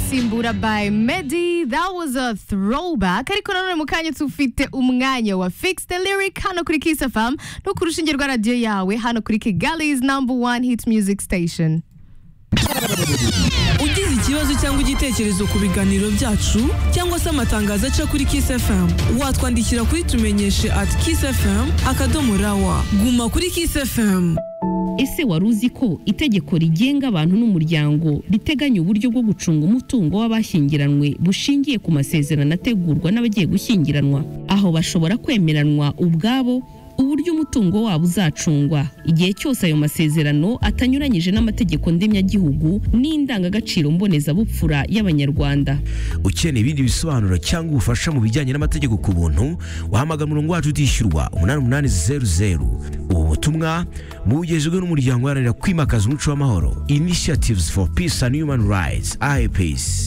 isimbura by Medi that was a throwback ariko nanone mu kanya tufite umwanya wa fix the lyric hano kuri Kiss FM no ku rushinge rwa radiyo yawe hano kuri Kigali's number one hit music station ugize ikibazo cyangwa igitekerezo ku biganiro byacu cyangwa se amatangazo aca kuri Kiss FM watwandikira kuri tumenyeshe at Kiss FM akadomo rawa guma kuri Kiss FM ese wari uzi ko itegeko rigenga abantu n'umuryango riteganya uburyo bwo gucunga umutungo w'abashyingiranywe bushingiye ku masezerano ategurwa n'abagiye gushyingiranwa aho bashobora kwemeranwa ubwabo uburyo umutungo wabo uzacungwa igihe cyose ayo masezerano atanyuranyije n'amategeko ndemyagihugu n'indangagaciro mbonezabupfura y'abanyarwanda ukeneye ibindi bisobanuro cyangwa ubufasha mu bijyanye n'amategeko ku buntu wahamagara umurongo wacu utishyurwa umunani umunani zeru zeru ubu butumwa bugejejwe n'umuryango uharanira kwimakaza umuco w'amahoro initiatives for peace and human rights ipeace